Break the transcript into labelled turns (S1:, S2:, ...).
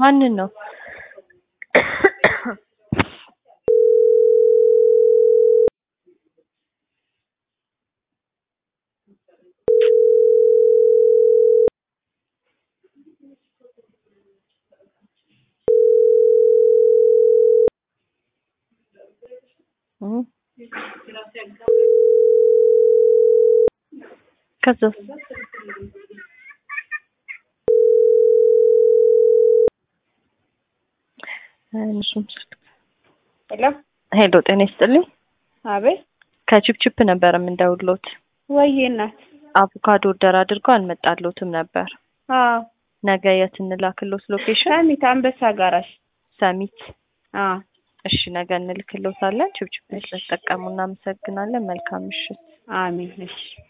S1: ማንን ነው? እም ከዛስ እሱም ስልክ
S2: ሄሎ
S1: ሄሎ ጤና ይስጥልኝ።
S2: አቤት
S1: ከቺፕቺፕ ነበር የምንደውልዎት።
S2: ወይዬ እናት
S1: አቮካዶ ኦርደር አድርገው አልመጣልዎትም ነበር።
S2: አዎ
S1: ነገ የት እንላክልዎት ሎኬሽን?
S2: ሰሚት አንበሳ ጋራሽ
S1: ሰሚት።
S2: አዎ
S1: እሺ ነገ እንልክልዎታለን። ቺፕቺፕ ስለተጠቀሙ እናመሰግናለን። መልካም ምሽት።
S2: አሜን እሺ